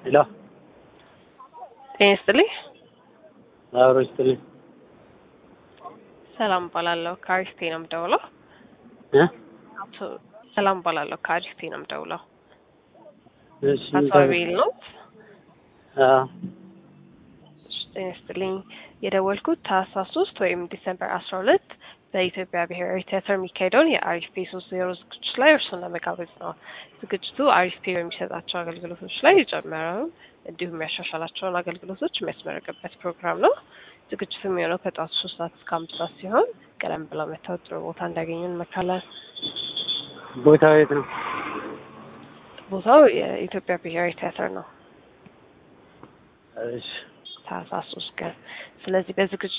ሄሎ ጤና ይስጥልኝ። አብሮ ይስጥልኝ ሰላም እባላለሁ። ከአሪስቴ ነው የምደውለው። እ አቶ ሰላም እባላለሁ። ከአሪስቴ ነው የምደውለው። እሺ አቶ አቤል ነው። አዎ እሺ፣ ጤና ይስጥልኝ። የደወልኩት ታህሳስ ሶስት ወይም ዲሰምበር አስራ ሁለት በኢትዮጵያ ብሔራዊ ቲያትር የሚካሄደውን የአሪፍ ፔ ሶስት ዜሮ ዝግጅት ላይ እርሱን ለመጋበዝ ነው። ዝግጅቱ አሪፍ ፔ በሚሰጣቸው አገልግሎቶች ላይ የጨመረውን እንዲሁም የሚያሻሻላቸውን አገልግሎቶች የሚያስመረቅበት ፕሮግራም ነው። ዝግጅቱ የሚሆነው ከጠዋቱ ሶስት ሰዓት እስከ አምስት ሰዓት ሲሆን ቀደም ብለው መተው ጥሩ ቦታ እንዲያገኙ እንመክራለን። ቦታው የት ነው? ቦታው የኢትዮጵያ ብሔራዊ ቲያትር ነው። እሺ ታህሳስ ሶስት ቀን። ስለዚህ በዝግጅት